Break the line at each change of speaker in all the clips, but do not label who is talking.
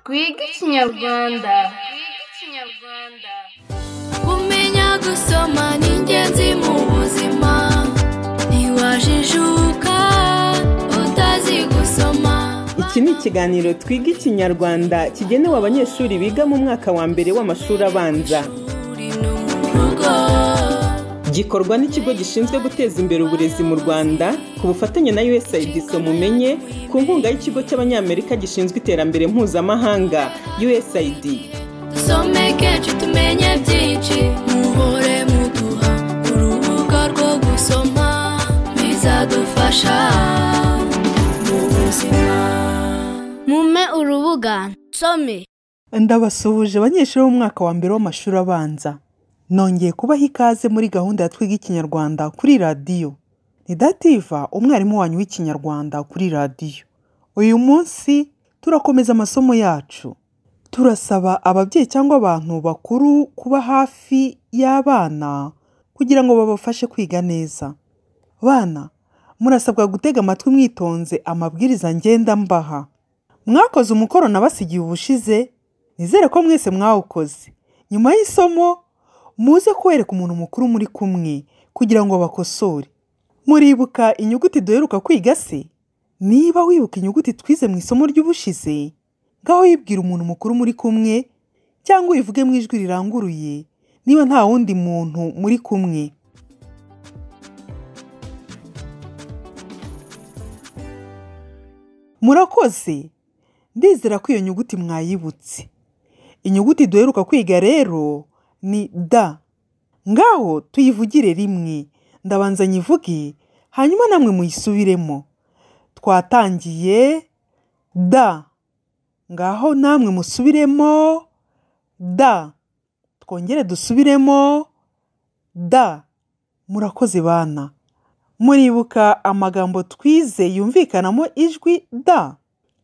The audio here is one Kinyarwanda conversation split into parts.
twige ikinyarwanda
kumenya gusoma ni ingenzi mu buzima ntiwajijuka utazi gusoma
iki ni ikiganiro twiga ikinyarwanda kigenewe abanyeshuri biga mu mwaka wa mbere w'amashuri abanza
uri no mu rugo
gikorwa n'ikigo gishinzwe guteza imbere uburezi mu rwanda ku bufatanye na usaid mumenye ku nkunga y'ikigo cy'abanyamerika gishinzwe iterambere mpuzamahanga usaid
dusomeke cu tumenye byinshi muhore muduha urubuga rwo gusoma bizadufasha mu buzima mume urubuga nsome
ndabasuhuje abanyeshuri b'umwaka wa mbere w'amashuri abanza nongeye kubaha ikaze muri gahunda ya twiga ikinyarwanda kuri radiyo ni dativa umwarimu wanyu w'ikinyarwanda kuri radiyo uyu munsi turakomeza amasomo yacu turasaba ababyeyi cyangwa abantu bakuru kuba hafi y'abana kugira ngo babafashe kwiga neza bana murasabwa gutega amatwi mwitonze amabwiriza ngenda mbaha mwakoze umukoro nabasigiye ubushize nizere ko mwese mwawukoze nyuma y'isomo muze kuwereka umuntu mukuru muri kumwe kugira ngo bakosore muribuka inyuguti duheruka kwiga se niba wibuka inyuguti twize mu isomo ry'ubushize ngaho yibwira umuntu mukuru muri kumwe cyangwa uyivuge mu ijwi riranguruye niba nta wundi muntu muri kumwe murakoze ndizera ko iyo nyuguti mwayibutse inyuguti duheruka kwiga rero ni da ngaho tuyivugire rimwe ndabanza nyivuge hanyuma namwe muyisubiremo twatangiye da ngaho namwe musubiremo da twongere dusubiremo da murakoze bana muribuka amagambo twize yumvikanamo ijwi da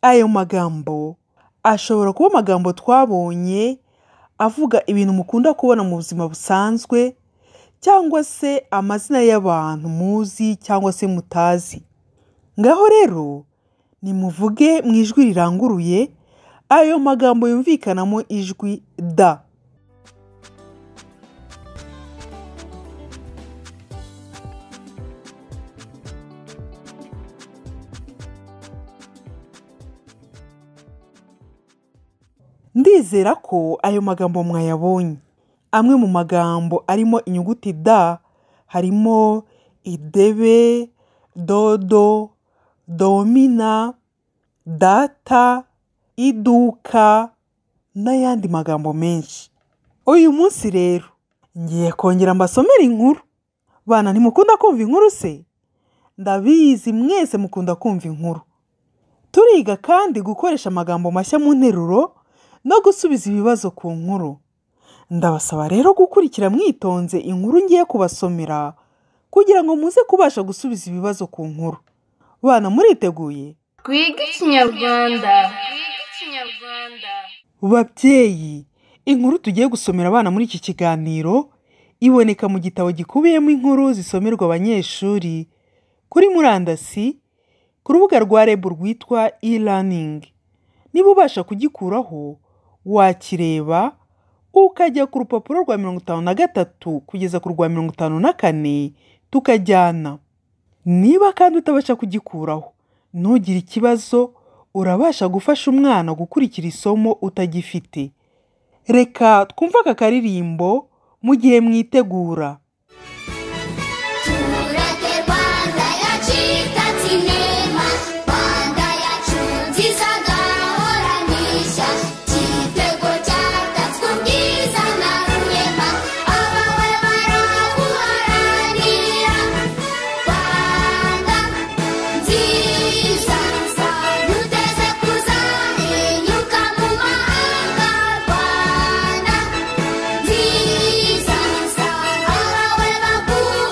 ayo magambo ashobora kuba amagambo twabonye avuga ibintu mukunda kubona mu buzima busanzwe cyangwa se amazina y'abantu muzi cyangwa se mutazi ngaho rero nimuvuge mu ijwi riranguruye ayo magambo yumvikanamo ijwi da ndizera ko ayo magambo mwayabonye amwe mu magambo arimo inyuguti da harimo idebe dodo domina data iduka n'ayandi magambo menshi uyu munsi rero ngiye kongera mbasomere inkuru bana ntimukunda kumva inkuru se ndabizi mwese mukunda kumva inkuru turiga kandi gukoresha amagambo mashya mu nteruro no gusubiza ibibazo ku nkuru ndabasaba rero gukurikira mwitonze inkuru ngiye kubasomera kugira ngo muze kubasha gusubiza ibibazo ku nkuru bana muriteguye
twige ikinyarwanda
babyeyi inkuru tugiye gusomera abana muri iki kiganiro iboneka mu gitabo gikubiyemo inkuru zisomerwa abanyeshuri kuri murandasi ku rubuga rwa reb rwitwa e-learning niba ubasha kugikuraho wakireba ukajya ku rupapuro rwa mirongo itanu na gatatu kugeza ku rwa mirongo itanu na kane tukajyana niba kandi utabasha kugikuraho ntugire ikibazo urabasha gufasha umwana gukurikira isomo utagifite reka twumve aka karirimbo mu gihe mwitegura
tureke rwanda yacu itatse inema rwanda yacu nziza gahorana ishya igitego cyatatswe ubwiza na rurema abawe baraguharanira rwanda nziza duteze kuzarinyuka mu mahanga rwanda nziza abanyarwanda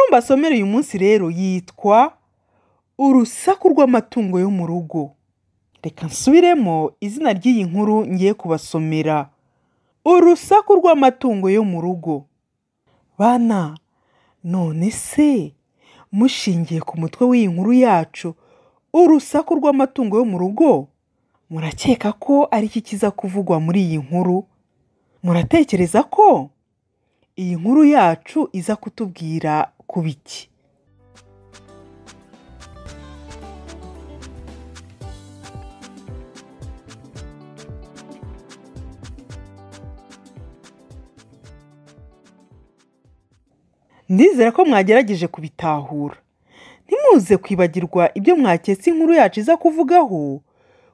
mbasomera uyu munsi rero yitwa urusaku rw'amatungo yo mu rugo reka nsubiremo izina ry'iyi nkuru ngiye kubasomera urusaku rw'amatungo yo mu rugo bana none se mushingiye ku mutwe w'iyi nkuru yacu urusaku rw'amatungo yo mu rugo murakeka ko ari iki kiza kuvugwa muri iyi nkuru muratekereza ko iyi nkuru yacu iza kutubwira ku biki ndizera ko mwagerageje kubitahura ntimuze kwibagirwa ibyo mwaketse inkuru yacu iza kuvugaho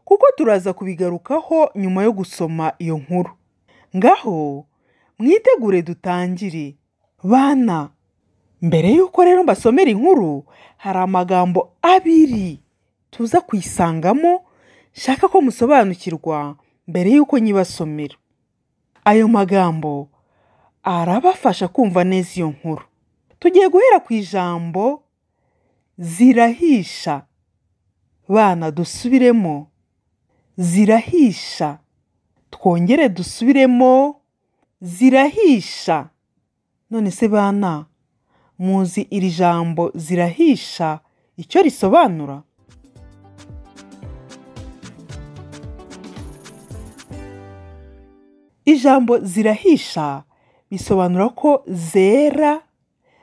kuko turaza kubigarukaho nyuma yo gusoma iyo nkuru ngaho mwitegure dutangire bana mbere y'uko rero mbasomera inkuru hari amagambo abiri tuza kuyisangamo nshaka ko musobanukirwa mbere y'uko nyibasomera ayo magambo arabafasha kumva neza iyo nkuru tugiye guhera ku ijambo zirahisha bana dusubiremo zirahisha twongere dusubiremo zirahisha none se bana muzi iri jambo zirahisha icyo risobanura ijambo zirahisha bisobanura ko zera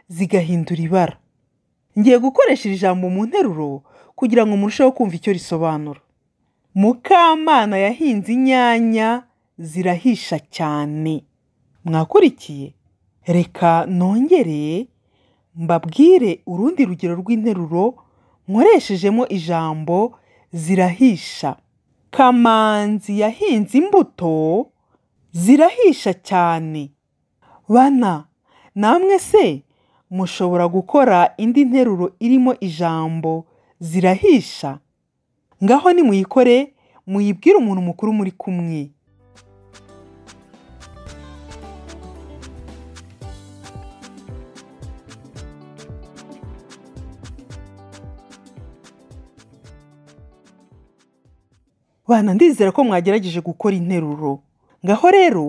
zigahindura ibara ngiye gukoresha iri jambo mu nteruro kugira ngo murusheho kumva icyo risobanura mukamana yahinze inyanya zirahisha cyane mwakurikiye reka nongere mbabwire urundi rugero rw'interuro nkoreshejemo ijambo zirahisha kamanzi yahinze imbuto zirahisha cyane bana namwe se mushobora gukora indi nteruro irimo ijambo zirahisha ngaho nimuyikore muyibwire umuntu mukuru muri kumwe bana ndizera ko mwagerageje gukora interuro ngaho rero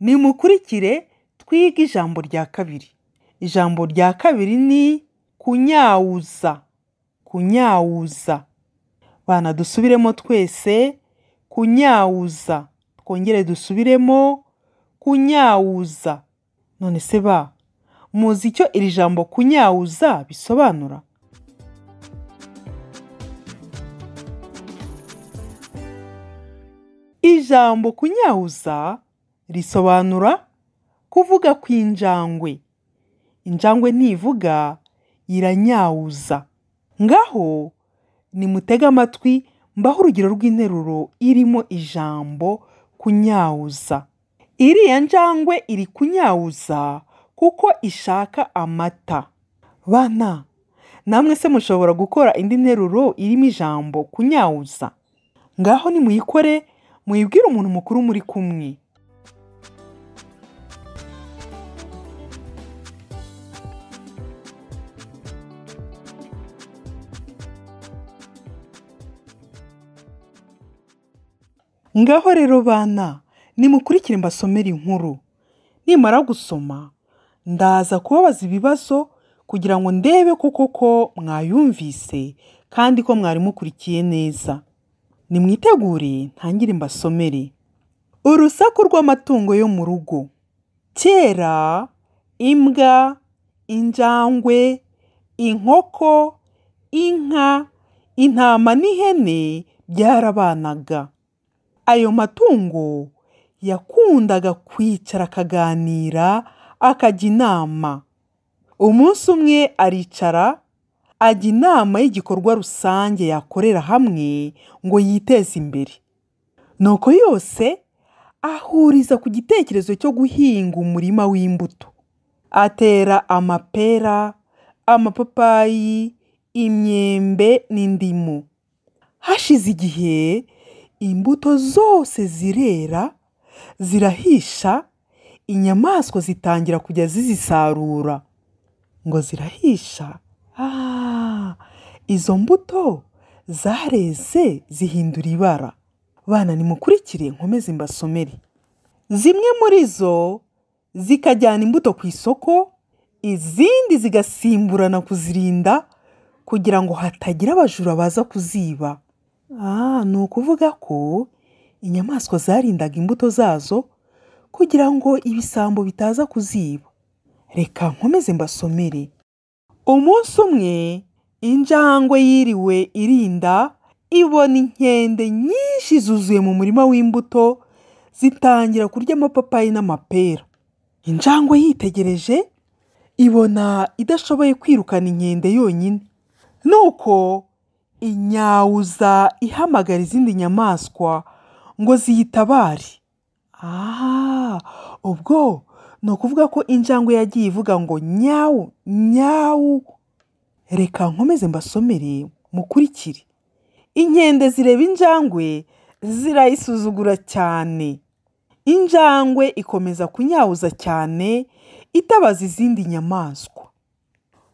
nimukurikire twige ijambo rya kabiri ijambo rya kabiri ni kunyawuza kunyawuza bana dusubiremo twese kunyawuza twongere dusubiremo kunyawuza none se ba muzi icyo iri jambo kunyawuza bisobanura ijambo kunyawuza risobanura kuvuga kw'injangwe injangwe ntivuga iranyawuza ngaho nimutege amatwi mbaho urugero rw'interuro irimo ijambo kunyawuza iriya njangwe iri kunyawuza kuko ishaka amata bana namwe se mushobora gukora indi nteruro irimo ijambo kunyawuza ngaho nimuyikore muyibwire umuntu mukuru muri kumwe ngaho rero bana nimukurikire mbasomere inkuru nimara gusoma ndaza kubabaza ibibazo kugira ngo ndebe ko koko mwayumvise kandi ko mwari mukurikiye neza nimwitegure ntangire mbasomere urusaku rw'amatungo yo mu rugo kera imbwa injangwe inkoko inka intama n'ihene byarabanaga ayo matungo yakundaga kwicara akaganira akajya inama umunsi umwe aricara ajya inama y'igikorwa rusange yakorera hamwe ngo yiteze imbere nuko yose ahuriza ku gitekerezo cyo guhinga umurima w'imbuto atera amapera amapapayi imyembe n'indimu hashize igihe imbuto zose zirera zirahisha inyamaswa zitangira kujya zizisarura ngo zirahisha Ah, izo mbuto zareze zihindura ibara bana nimukurikire nkomeze mbasomere zimwe muri zo zikajyana imbuto ku isoko izindi zigasimburana kuzirinda kugira ngo hatagira abajura baza kuziba ah ni ukuvuga ko inyamaswa zarindaga imbuto zazo kugira ngo ibisambo bitaza kuziba reka nkomeze mbasomere umunsi umwe injangwe yiriwe irinda ibona inkende nyinshi zuzuye mu murima w'imbuto zitangira kurya amapapayi n'amapera injangwe yitegereje ibona idashoboye kwirukana inkende yonyine nuko inyawuza ihamagara izindi nyamaswa ngo ziyitabare aha ubwo ni ukuvuga ko injangwe yagiye ivuga ngo nyawu nyawu reka nkomeze mbasomere mukurikire inkende zireba injangwe zirayisuzugura cyane injangwe ikomeza kunyawuza cyane itabaza izindi nyamaswa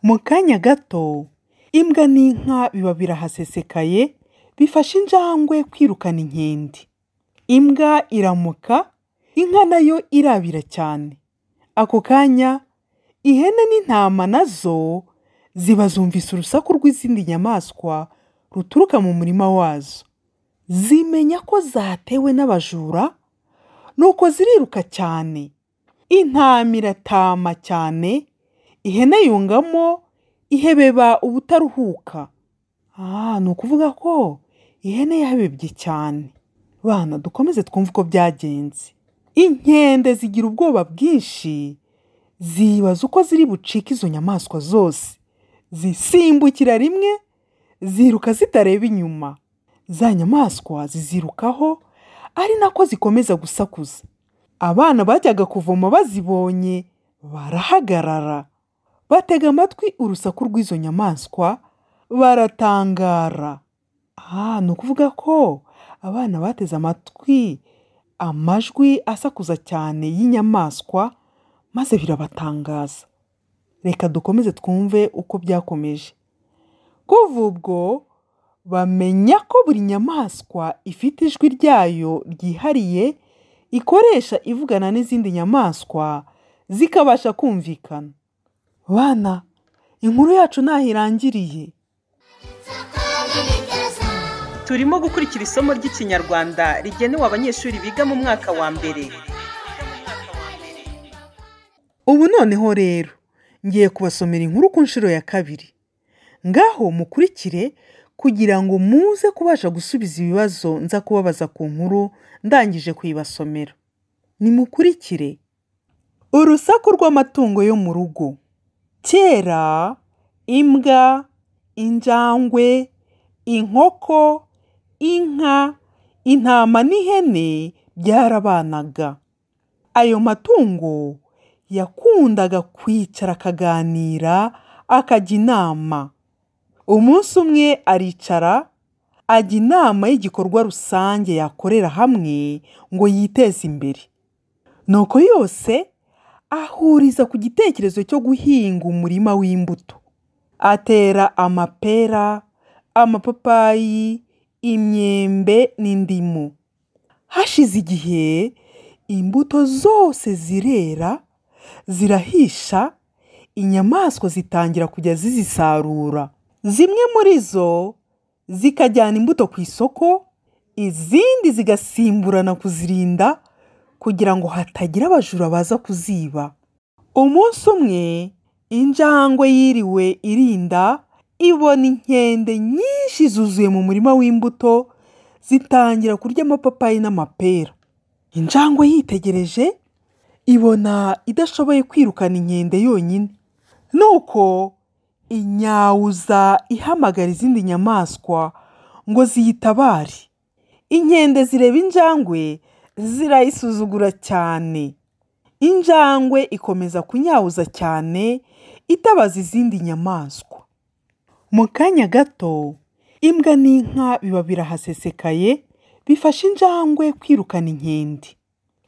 mu kanya gato imbwa n'inka biba birahasesekaye bifasha injangwe kwirukana inkende imbwa iramuka inka nayo irabira cyane ako kanya ihene n'intama nazo ziba zumvise urusaku rw'izindi nyamaswa ruturuka mu murima wazo zimenya ko zatewe n'abajura nuko ziriruka cyane intama iratama cyane ihene yungamo ihebeba ubutaruhuka ah ni ukuvuga ko ihene yahebebye cyane bana dukomeze twumve uko byagenze inkende zigira ubwoba bwinshi zibaza uko ziri bucike izo nyamaswa zose zisimbukira rimwe ziruka zitareba inyuma za nyamaswa zizirukaho ari nako zikomeza gusakuza abana bajyaga kuvoma bazibonye barahagarara batega amatwi urusaku rw'izo nyamaswa baratangara aha ni ukuvuga ko abana bateze amatwi amajwi asakuza cyane y'inyamaswa maze birabatangaza reka dukomeze twumve uko byakomeje kuva ubwo bamenya ko buri nyamaswa ifite ijwi ryayo ryihariye ikoresha ivugana n'izindi nyamaswa zikabasha kumvikana bana inkuru yacu ntaho irangiriye
turimo gukurikira isomo ry'ikinyarwanda rigenewe abanyeshuri biga mu mwaka wa mbere
ubu noneho rero ngiye kubasomera inkuru ku nshuro ya kabiri ngaho mukurikire kugira ngo muze kubasha gusubiza ibibazo nza kubabaza ku nkuru ndangije kuyibasomera nimukurikire urusaku rw'amatungo yo mu rugo kera imbwa injangwe inkoko inka intama n'ihene byarabanaga ayo matungo yakundaga kwicara akaganira akajya inama umunsi umwe aricara ajya inama y'igikorwa rusange yakorera hamwe ngo yiteze imbere nuko yose ahuriza ku gitekerezo cyo guhinga umurima w'imbuto atera amapera amapapayi imyembe n'indimu hashize igihe imbuto zose zirera zirahisha inyamaswa zitangira kujya zizisarura zimwe muri zo zikajyana imbuto ku isoko izindi zigasimburana kuzirinda kugira ngo hatagira abajura baza kuziba umunsi umwe injangwe yiriwe irinda ibona inkende nyinshi zuzuye mu murima w'imbuto zitangira kurya amapapayi n'amapera injangwe yitegereje ibona idashoboye kwirukana inkende yonyine nuko inyawuza ihamagara izindi nyamaswa ngo ziyitabare inkende zireba injangwe zirayisuzugura cyane injangwe ikomeza kunyawuza cyane itabaza izindi nyamaswa mu kanya gato imbwa n'inka biba birahasesekaye bifasha injangwe kwirukana inkende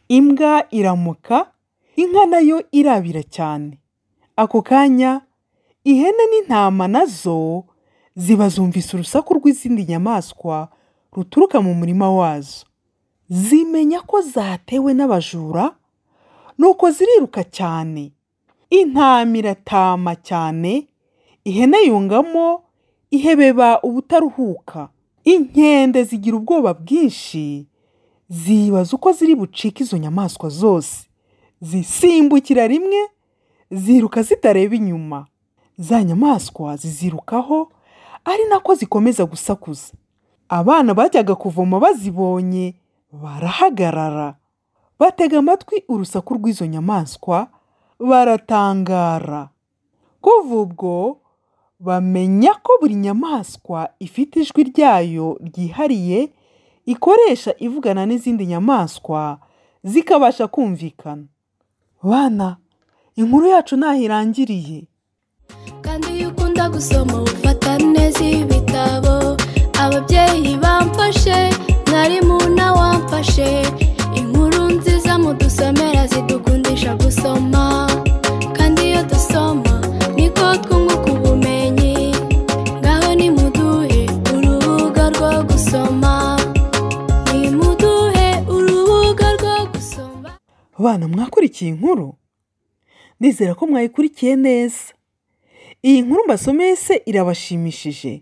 imbwa iramuka inka nayo irabira cyane ako kanya ihene n'intama nazo ziba zumvise urusaku rw'izindi nyamaswa ruturuka mu murima wazo zimenya ko zatewe n'abajura nuko ziriruka cyane intama iratama cyane ihene yungamo ihebeba ubutaruhuka inkende zigira ubwoba bwinshi zibaza uko ziri bucike izo nyamaswa zose zisimbukira rimwe ziruka zitareba inyuma za nyamaswa zizirukaho ari nako zikomeza gusakuza abana bajyaga kuvoma bazibonye barahagarara batega amatwi urusaku rw'izo nyamaswa baratangara kuva ubwo bamenya ko buri nyamaswa ifite ijwi ryayo ryihariye ikoresha ivugana n'izindi nyamaswa zikabasha kumvikana bana inkuru yacu ntaho irangiriye
kandi iyo ukunda gusoma ufata neza ibitabo ababyeyi bamfashe mwarimu na wamfashe inkuru nziza mudusomera zidukundisha gusoma kandi iyo dusoma niko twunguka ubumenyi ngaho nimuduhe urubuga rwo gusoma nimuduhe urubuga rwo gusoma
Abana mwakurikiye inkuru nizera ko mwayikurikiye neza iyi nkuru mbasomeye se irabashimishije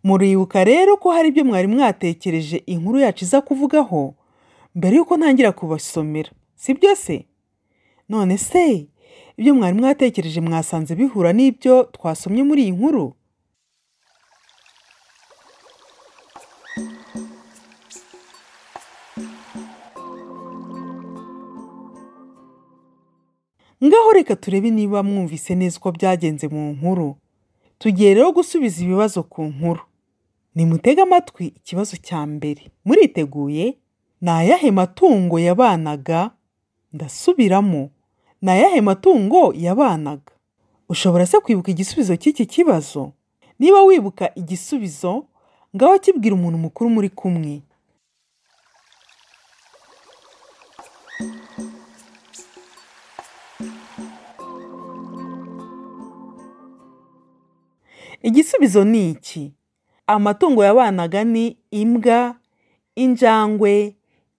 muribuka rero ko hari ibyo mwari mwatekereje inkuru yacu iza kuvugaho mbere y'uko ntangira kubasomera sibyo se none se ibyo mwari mwatekereje mwasanze bihura n'ibyo twasomye muri iyi nkuru ngaho reka turebe niba mwumvise neza uko byagenze mu nkuru tugiye rero gusubiza ibibazo ku nkuru nimutege amatwi ikibazo cya mbere muriteguye ni ayahe matungo yabanaga ndasubiramo ni ayahe matungo yabanaga ushobora se kwibuka igisubizo cy'iki kibazo niba wibuka igisubizo ngaho kibwira umuntu mukuru muri kumwe igisubizo ni iki amatungo yabanaga ni imbwa injangwe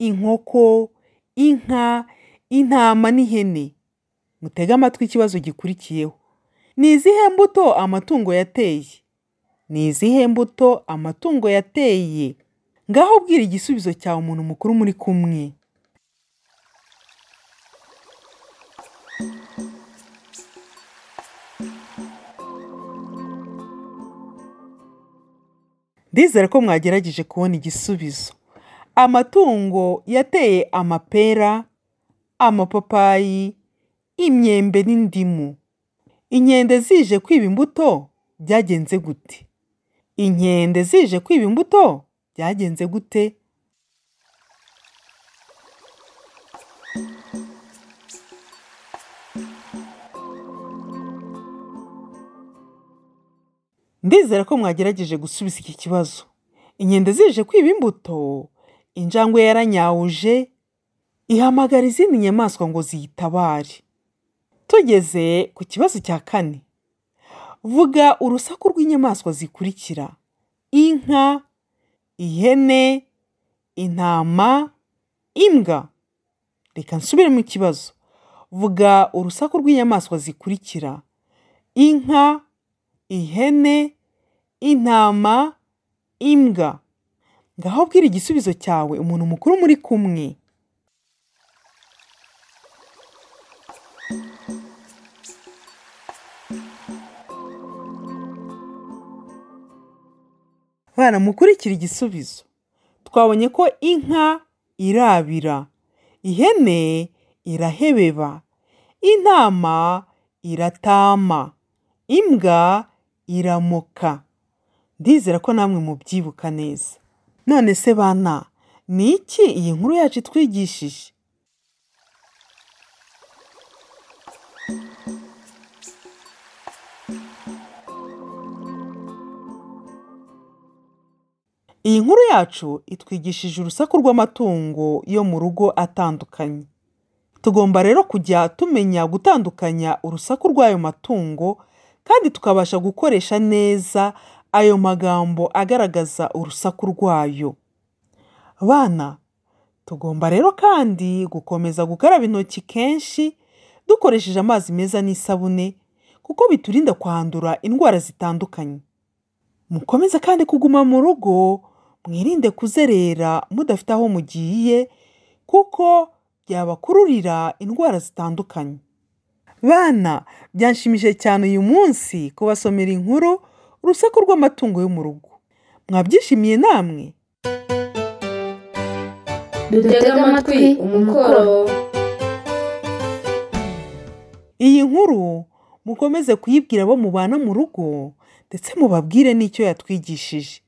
inkoko inka intama n'ihene mutege amatwi ikibazo gikurikiyeho ni izihe mbuto amatungo yateye ni izihe mbuto amatungo yateye ngaho ubwira igisubizo cyawe umuntu mukuru muri kumwe ndizera ko mwagerageje kubona igisubizo amatungo yateye amapera amapapayi imyembe n'indimu inkende zije kwiba imbuto byagenze gute inkende zije kwiba imbuto byagenze gute ndizera ko mwagerageje gusubiza iki kibazo inkende zije kwiba imbuto injangwe yaranyawuje ihamagara izindi nyamaswa ngo ziyitabare tugeze ku kibazo cya kane vuga urusaku rw'inyamaswa zikurikira inka ihene intama imbwa reka nsubire mu kibazo vuga urusaku rw'inyamaswa zikurikira inka ihene intama imbwa ngaho bwira igisubizo cyawe umuntu mukuru muri kumwe bana mukurikira igisubizo twabonye ko inka irabira ihene irahebeba intama iratama imbwa iramoka ndizera ko namwe mubyibuka neza none se bana ni iki iyi nkuru yacu itwigishije iyi nkuru yacu itwigishije urusaku rw'amatungo yo mu rugo atandukanye tugomba rero kujya tumenya gutandukanya urusaku rw'ayo matungo kandi tukabasha gukoresha neza ayo magambo agaragaza urusaku rwayo bana tugomba rero kandi gukomeza gukaraba intoki kenshi dukoresheje amazi meza n'isabune kuko biturinda kwandura indwara zitandukanye mukomeze kandi kuguma mu rugo mwirinde kuzerera mudafite aho mugiye kuko byabakururira indwara zitandukanye bana byanshimishije cyane uyu munsi kubasomera inkuru urusaku rw'amatungo yo mu rugo mwabyishimiye namwe
dutega amatwi umukoro
iyi nkuru mukomeze kuyibwira abo mubana mu rugo ndetse mubabwire n'icyo yatwigishije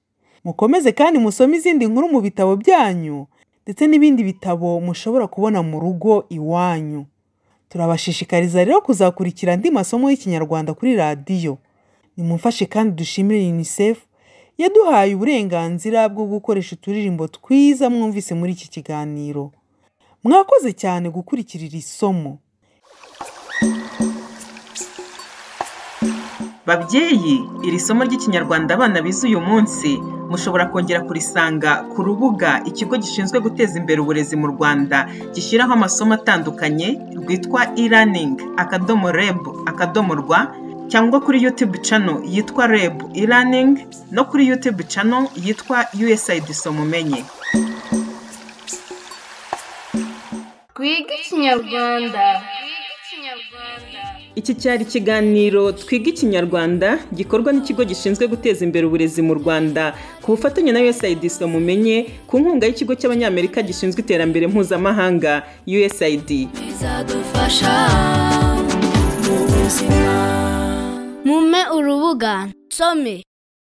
mukomeze kandi musome izindi nkuru mu bitabo byanyu ndetse n'ibindi bitabo mushobora kubona mu rugo iwanyu turabashishikariza rero kuzakurikira andi masomo y'ikinyarwanda kuri radiyo nimumfashe kandi dushimire unicef yaduhaye uburenganzira bwo gukoresha uturirimbo twiza mwumvise muri iki kiganiro mwakoze cyane gukurikira iri somo
babyeyi iri somo ry'ikinyarwanda abana bize uyu munsi mushobora kongera kurisanga ku rubuga ikigo gishinzwe guteza imbere uburezi mu rwanda gishyiraho amasomo atandukanye rwitwa e-learning akadomo reb akadomo rwa cyangwa kuri youtube channel yitwa reb e-learning no kuri youtube channel yitwa usaid somumenye
twige ikinyarwanda
Iki cyari ikiganiro Twiga Ikinyarwanda gikorwa n'ikigo gishinzwe guteza imbere uburezi mu Rwanda ku bufatanye na USAID Somumenye ku nkunga y'ikigo cy'Abanyamerika gishinzwe iterambere mpuzamahanga USAID.
bizadufasha mu buzima mume urubuga nsome